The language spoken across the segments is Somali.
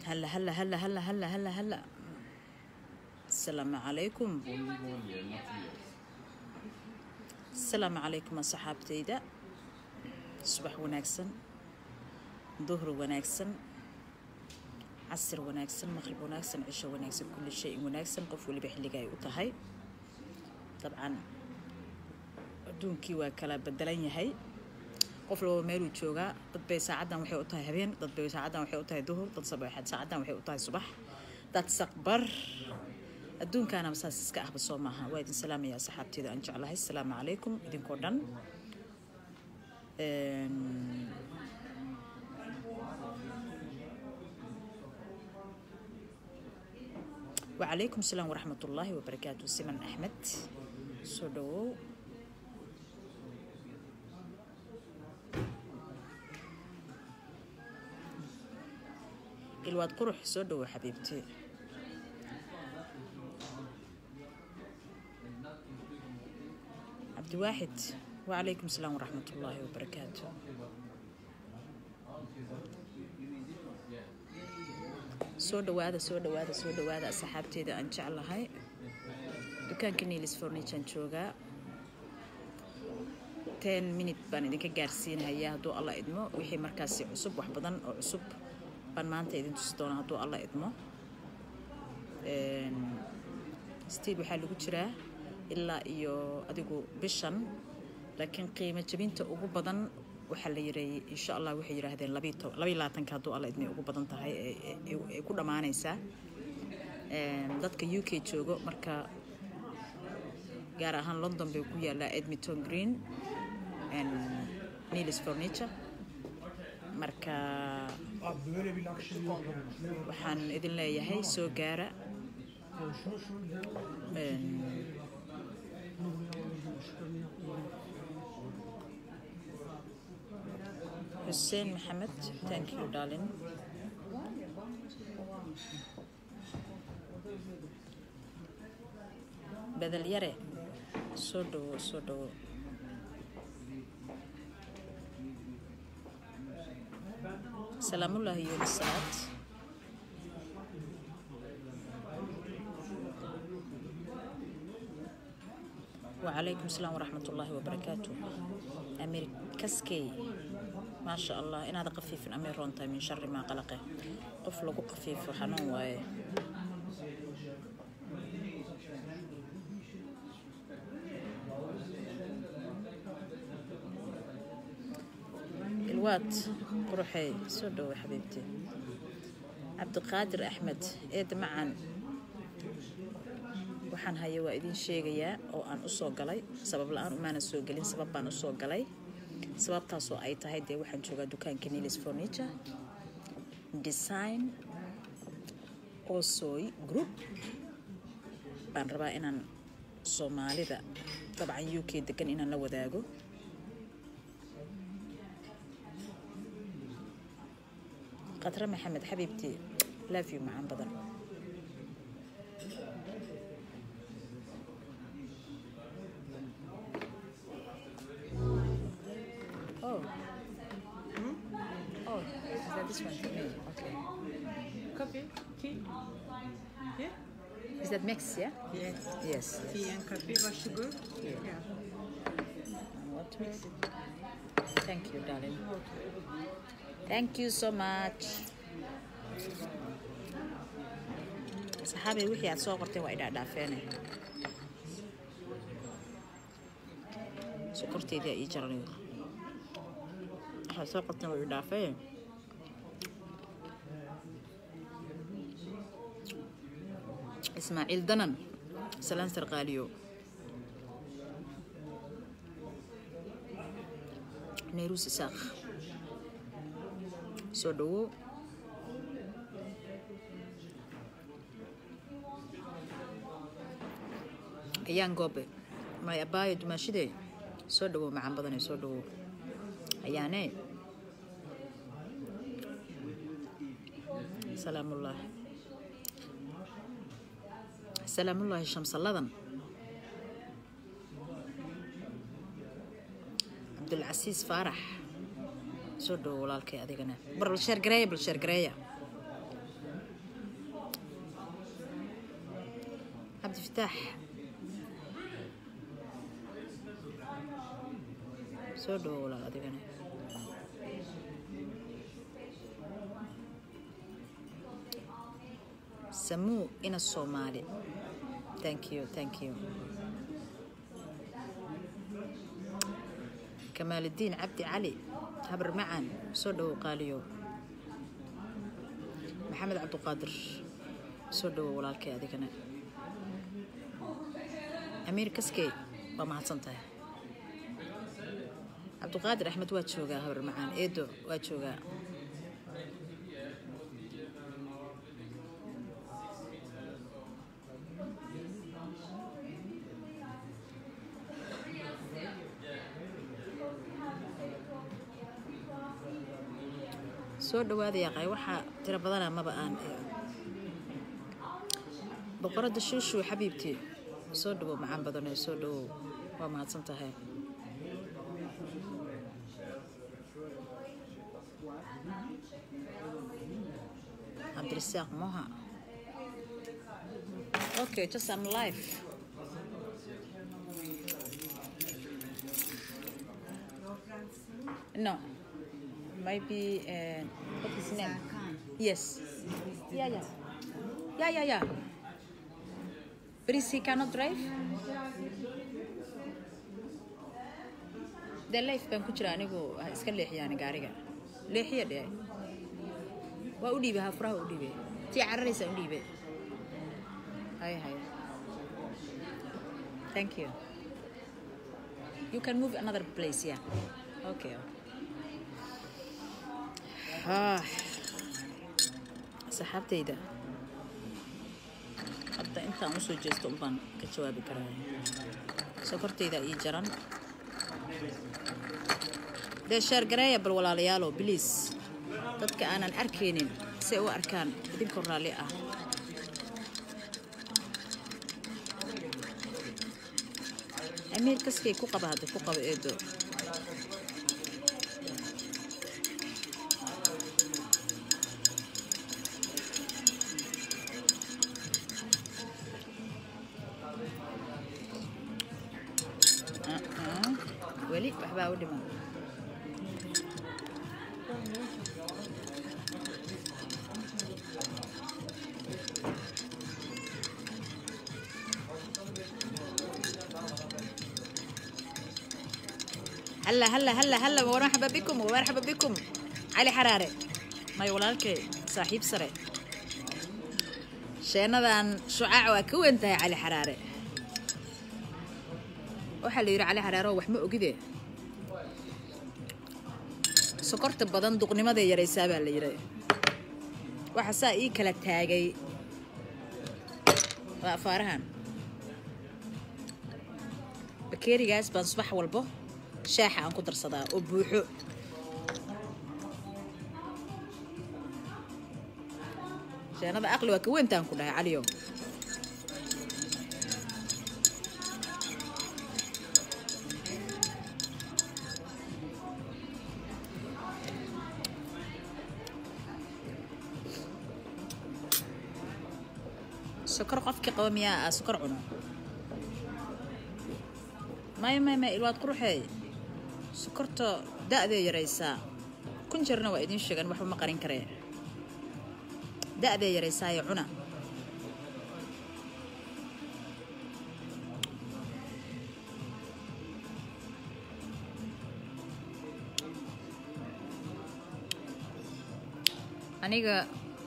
هلا هلا هلا هلا هلا هلا هلا السلام عليكم السلام عليكم أصحابتيدا صباح وناكسن ظهر وناكسن casir wanaagsan maqrib wanaagsan cisho wanaagsan kulli shay wanaagsan qof weliba xilliga ay u tahay dabcan adduunkii waa kala bedelan yahay qof walba meeluu joogaa dad bay saacaddan waxay u tahay habeen dad bay saacaddan waxay u tahay duhur dad sabaxad saacaddan waxay u tahay subax dad saqbar adduunkaana saas iska ahba soo maaha waa idin salaamaya asxaabteeda aan jeclahay asalaamu calaykum idinkoo dhan وعليكم السلام ورحمة الله وبركاته سمن أحمد سودو الواد قرح سودو حبيبتي عبد واحد وعليكم السلام ورحمة الله وبركاته soo dhawaada soo dhawaada soo dhawaada asxaabteeda aan jeclahay dukaanka niilis forniture joogaa ten minute baan idinka gaarsiinayaa hadduu alla idmo wixii markaasi cusub wax badan oo cusub baan maanta idin tusi doonaa hadduu alla idmo stiil waxaa lagu jiraa ilaa iyo adigu bishan laakiin qiimo jabinta ugu badan waxaa la yireeyey insha allah waxay yidhaahdeen labaiyo labaatanka hadduu alla idmay ugu badan tahay ay ku dhammaanaysaa dadka u k joogo marka gaar ahaan london bay ku yaallaa edmonton green nilis furniture marka waxaan idin leeyahay soo gaara حسين محمد thank you darling بدل يري soo dhawo soo dhawo salaamullaahi iyo salaad وعليكم السلام ورحمة الله وبركاته أمير كسكي ما شاء الله إن هذا قفيف أمير رونتا من شر ما قلقه قفل قفيف وحنون واي الوات قروحي سودو يا حبيبتي عبد القادر أحمد إيد معا waxaan haya waa idin sheegayaa oo aan usoo galay sabab la-aan umaana soo gelin sabab baan usoo galay sababtaasoo ay tahay dee waxaan joogaa dukaanka nilis furniture design osoy group baan rabaa inaan soomaalida dabcan u k degan inaan la wadaago khatre maxamed xabiibtii love you macaan badan Oh. Hmm? Oh, is that this one for me? Okay. Coffee, tea. Yeah? Is that mix, yeah? Yes. Yes. Tea and coffee, what sugar? Yeah. Yeah. What to mix it? Thank you, darling. Thank you so much. saxaabay wixii aad soo qortay waa idhaadhaafeene sokorteedii aa ii jaranay waxaad soo qorteen waa idhaafee ismaaciil danan salaan sarqaaliyo nayruus isaaq soo dhawow ayaan goobe may abaayo dumaashidee soo dhawow macaan badane soo dhawow ayaanee salaamullaahi salaamullaahi shamsalladan cabdulcasiis faarax soo dhawo walaalkay adigana bar bal sheer gareeya bal sheer gareeya cabdifataax soo dhawo walaal adigana samuu ina soomaali thank you thank you kamaaludiin cabdi cali habar macaan soo dhawow qaaliyo maxamed cabduqaadir soo dhawow walaalkay adigana amiir kaskey waa mahadsan tahay cabduqaadir axmed waa joogaa habar macaan eedo waa joogaa soo dhawaada yaqay waxaa tiro badana maba aan boqorada shuushu xabiibtii soo dhawow macaan badanee soo dhawow waa mahadsan tahay cabdirasaaq moha okay just I'm live no maybe uh, what is his name yes yeah yeah yeah yeah yeah but is he cannot drive dee life baan ku jira anigu ha iska leexiyaan gaariga leexiya dhee waa u dhiibay hafuraha u dhiibay tii cararaysa u dhiibay hay hay thank you you can move another place yeah okay ah saxaabtayda hadda intaan usoo jeesto unbaan ka jawaabi karaa sokortayda ii jaran dee sheergareeya bal walaalayaalo biliis dadka aanan arkaynin say u arkaan idinkoo raalli ah amiir kaskay ku qaba hadda ku qaba eedo weli waxbaa u dhiman هلا هلا هلا هلا ومرحبا بكم ومرحبا بكم علي حرارة ماي ولالكي صاحب سري شينادان شعاع وكوين تاي علي حرارة waxaa la yidhi cali xareero wax ma ogide sokorta badan duqnimaday yaraysaa baa la yidhi waxa saa ii kala taagay waa afaarahan bakeerigaas baan subax walbo shaaxa aan ku darsadaa oo buuxo sheenada aqli waa ka weyntaan ku dhahay caliyo sokor qofkii qaba miyaa aa sokor cuno maya maya maya ilwaad quruxeey sokorta da-dee yaraysaa kun jirna waa idiin sheegan waxba ma qarin karee da-dee yaraysaayo cuna aniga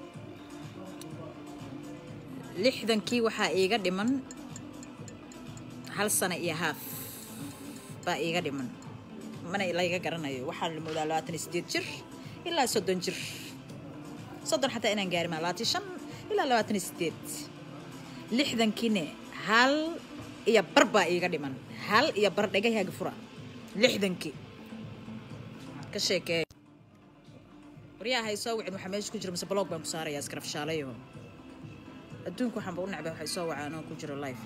lixdankii waxaa iiga dhiman hal sano iyo haaf baa iiga dhiman mana layga garanayo waxaa la moodaa labaatan iyo sideed jir ilaa soddon jir soddon xataa inaan gaari maa labaatan shan ilaa labaatan iyo sideed lixdankiine hal iyo bar baa iiga dhiman hal iyo bar dhegahaaga fura lixdankii ka sheekee waryaa hay soo wicin waxaa meesha ku jira mise blog baan ku saarayaa iskarafshaalayo adduunka waxaanba u necbay waxay soo wacaan oo ku jiro life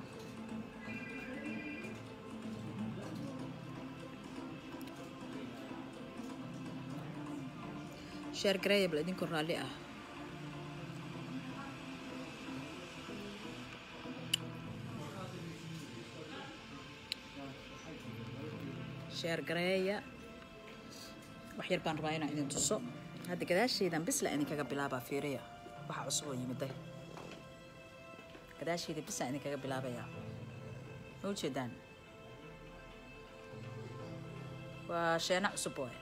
sheer gareeya bal idinkoo raalli ah sheer gareeya wax yar baan rabaa inaan idin tuso hadda gadaashaydan bisla idinkaga bilaabaa fiiriya waxa cusub oo yimiday gadaashayda bislaan idinkaga bilaabayaa ma ujeedaan waa sheena cusub waay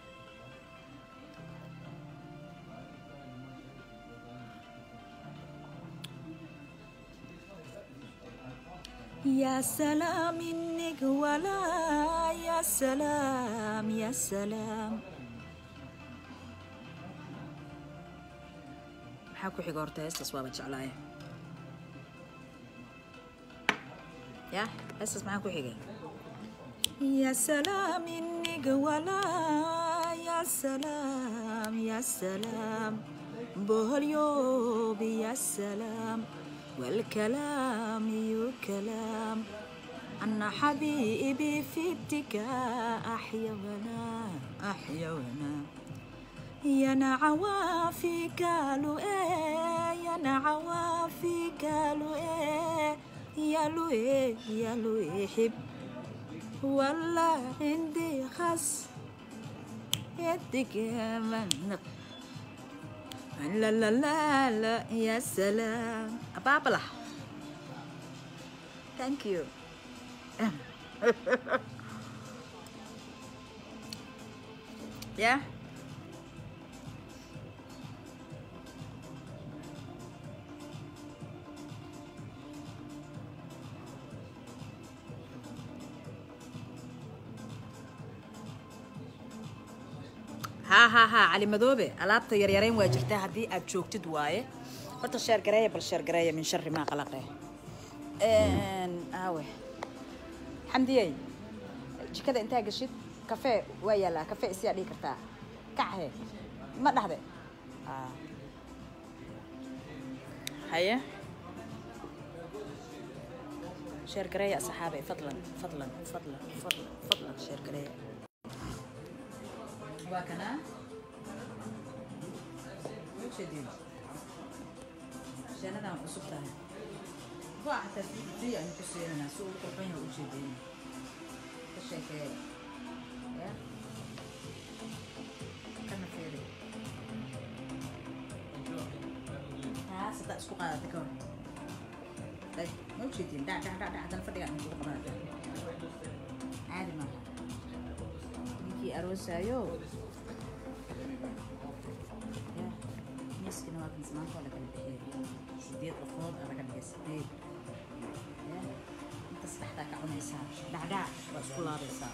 يا سلام إنك ولا يا سلام يا سلام maxaa ku xiga horta heestaas waaba jeclaaye ya heestaas maxaa ku xigay يا سلام إنك ولا يا سلام يا سلام بهاليوب يا سلام والكلام يو كلام أنا حبيبي في اتكاء أحيا ونا أحيا ونا يا نعوافي قالوا إيه يا نعوافي قالوا إيه يا لو إيه يا لو إيه حب والله عندي خس يدك من لا لا لا لا يا سلام أبابلا thank you yeah ها ها ها علي مدوبة alaabta yaryarayn waa jirtaa haddii aad joogtid waaye horta sheer gareeya bal sheer gareeya min shari maa qalaqe aawe xamdiyey jikada intaa gashid kafee waa yaalaa kafee isiyaa dhihi kartaa kacahe ma dhahde haye sheer gareeya asxaabe fadlan fadlan fadlan fadlan fadlan sheer gareeya waa kanaa ujeedin shanadan cusub tahay waa xataa free aynu ku siinanaa si uu qurxan yahay ujeedin ka sheekeeya ya kana fiiri taas haddaa isku qaadata ka hor ay ma ujeedin dhac dhac dhac dhac haddana fadhiga aynu kugu qabanata caadi maaha ninkii aroosaayo miiskina waa kan maanta waa lakala bixiyay sideed qofood aa laga dhigay sideed inta saddexdaa ka cunaysaa dhacdhac waa isku laabaysaa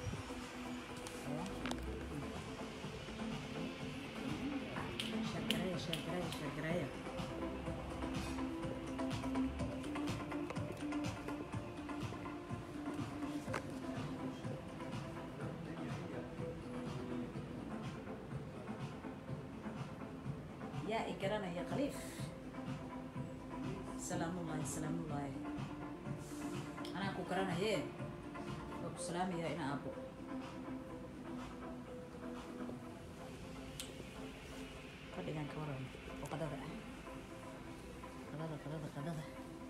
sheergareeya sheergareeya sheergareeya yaa i garanaya khaliif salaamullaahi salaamullaahi anaa ku garanaye waa ku salaamayaa ina aabbo fadhigan ka waran oo qadada ah qadada qadada qadada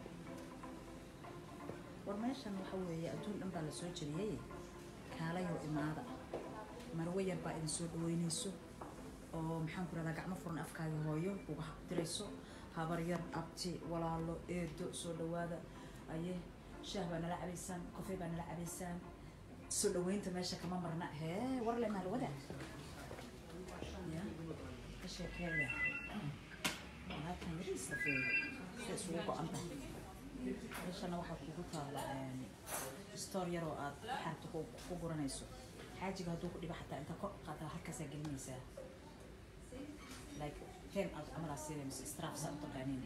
war meeshan waxa weeye adduun dhan baa la soo jeliyey kaalayo imaada marwo yar baa idin soo dhaweynayso oo maxaan ku rahdaa gacmo furan afkaaga hooyo uga dirayso habar yar abti walaalo eedo soo dhawaada aye shaah baa nala cabaysaan kofey baa nala cabaysaan soo dhaweynta meesha kama marna hee warle maalwada ya ka sheekeeya alaabtan yariisa feeyo sida isugu go-an tahay meeshana waxaa kugu taala stoor yar oo aad xarta ku guranayso xaajiga hadduu ku dhibo xataa inta kor qaataa halkaasaa gelinaysaa like ten out عملها سيري مس استراف ساعة تقانين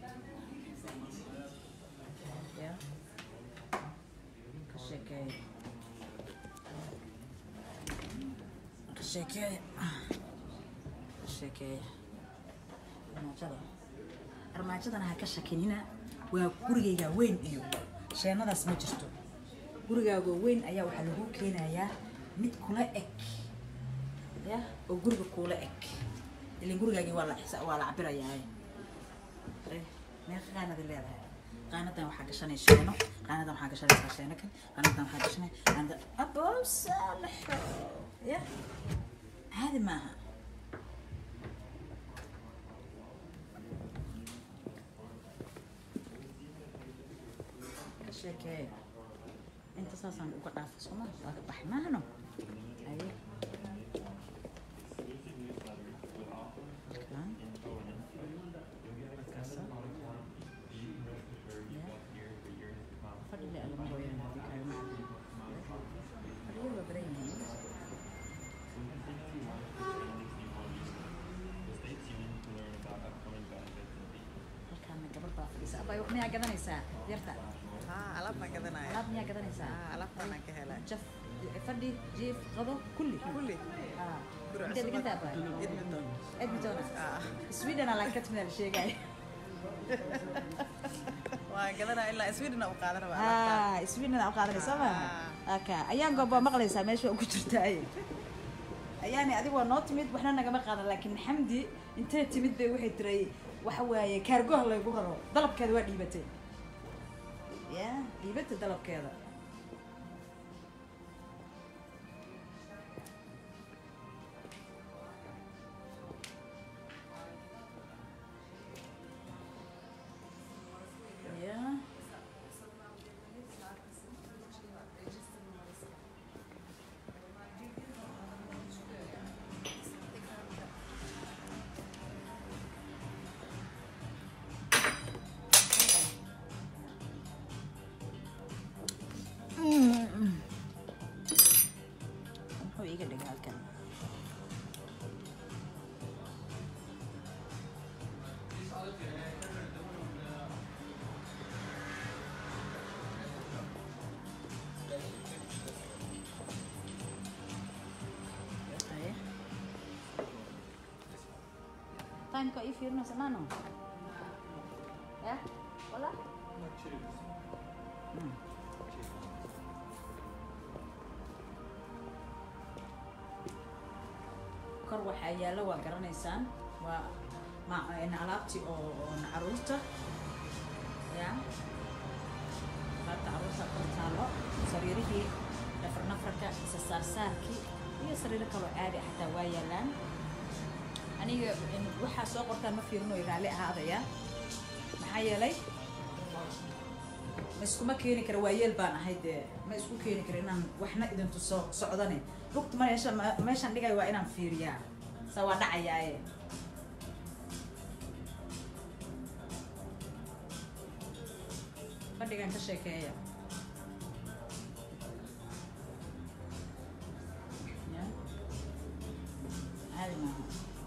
يا كشكاية كشكاية كشكاية armaajada armaajadan ha ka shakinina waa gurigayga weyn iyo sheenadaas ma jirto gurigaaga weyn ayaa waxaa lagu keenayaa mid kula eg ya oo guriga kula eg ilan gurigaagii waa la waa la cabirayaa meeqa qaanadi leedahay qaanadan waxaa gashanay sheeno qaanadan waxaa gashanaysaa sheeno kale qaanadan waxaa gashanay qaanada abow saalaxo ya caadi maaha ka sheekee inta saasaan uga dhaafay sooma waa ka baxay maahano aye Kan. Kasa. Ya. Fadhi le alam ko yan. Hindi kayo maalam. Fadhi ba ba rin yun? Halkaan gabar baa fadhisa. Abay, wax miyaa gadanaysaa? Yarta. ها alaab baan gadanaya Alaab miyaa gadanaysaa? ها alaabtaan aan ka helay Jaf, fadhi, jiif, qado, kulli. kulli Ah. guri Intee cusub degantaa abay? edmonton Edmonton. Ah. Sweden aan ka timid sheegay. waan gadanaya ilaa sweden aan u qaadan rabaa alaabtaan Ah, Sweden aan u qaadanaysaa ma? Aka, ayaan gooba maqlaysaa meesha ku jirtaa. Ayaani adigu waa noo timid waxna nagama qaadan laakiin Xamdi intee timid bay waxay tiray waxa waaye kaargoha laygu raro dalabkeeda waa dhiibatay. Ya, dhiibatay dalabkeeda. Ya. Muxuu iiga dhigay halkan? Aye. Timeka ii fiirinaysa maano? Ya? Wala? Hmm. kor waxaa yaalla waa garanaysaan waa ma in alaabtii oo oo caruurta ya alaabta caruurta kor taallo sariirihii nafar nafarka isa saarsaarkii iyo sariiro kaloo caadi ah xataa waa yaallaan aniga in- waxaa soo qortaan ma fiirinoy raalli ahaadaya maxaa yeelay ma iskuma keeni kara waa yeel baan ahay dee ma isku keeni kara inaan waxna idin tuso socdane lugta meesha meeshaan dhigay waa inaan fiiriyaa sa waa dhacayaaye fadhigan ka sheekeeya Ya. caadi maaha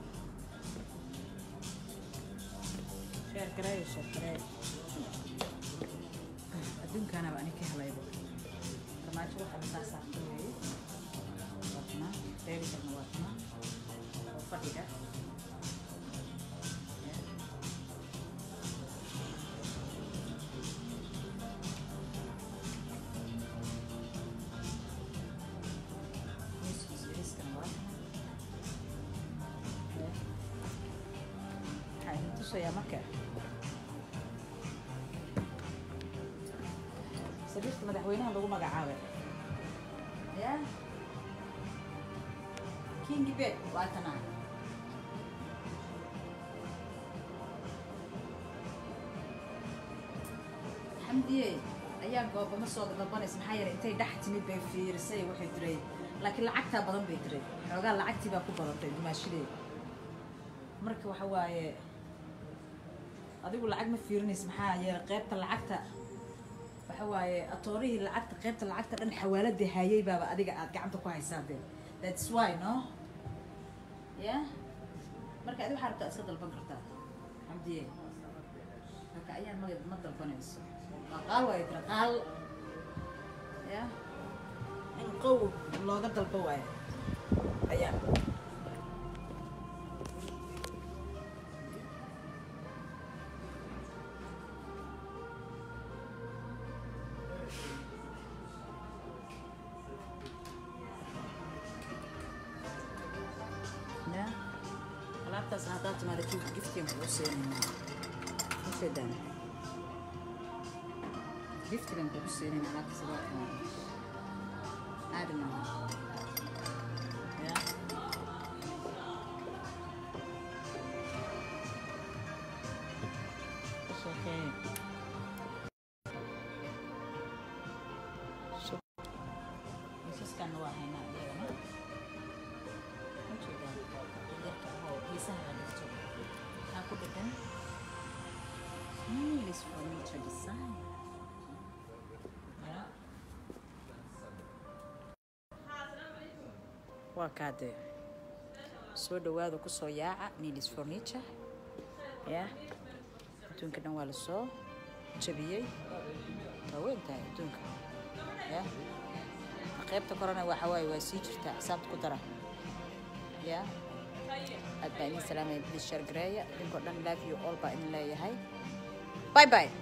sheer gareeyo sheer gareeyo adduunkaanaba ani ka helayba farmaajo waxaa lasaa saarta weeye waa tanaa beebikarna waa tanaa oo fadhiga Ya. miiskiisa yariiskana waa tanaa Ya. waxaa idin tusayaa marka sariirta madaxweynaha lagu magacaabay ya kingi bed waa tanaa xamdiye ayaa goobama soo dalbanaysa maxaa yeelay intay dhex timid bay fiirisay waxay tiray laakiin lacagtaa badan bay tiray xoogaa lacagtii baa ku badatay dumaashideed marka waxa waaye adigu lacag ma fiirinaysa maxaa yeelay qaybta lacagta waxa waaye atoorihii lacagta qaybta lacagta dhan xawaaladii hayay baaba adiga aad gacanta ku haysaa dee that's why no ya marka adi waxaa rabtaa iska dalban kartaa xamdiye marka ayaan ma ma dalbanayso waa qaal waayo tira qaal ya in qow looga dalbo waayo ayaa ya alaabtaas haddaad timaada kii giftiin kuu siinayna ujeedaan giftigan kugu siinin alaabta sidaadkan caadi maaha ya It's okay. So, miisaskan waa haynaa iyagana ma jeedaa yarka ahoo xiisaha la dhigto maxaa ku dheggan English furniture design ya waa kaadee soo dhawaada kusoo yaaca nilis furniture ya adduunka dhan waa lasoo jabiyey waa weyn tahay adduunka ya qaybta korona waxa waaye waa sii jirtaa xisaabta ku dara ya aad baa idin salaamaya bilis shargareeya idinkoo dhan love you all baa idin leeyahay bye bye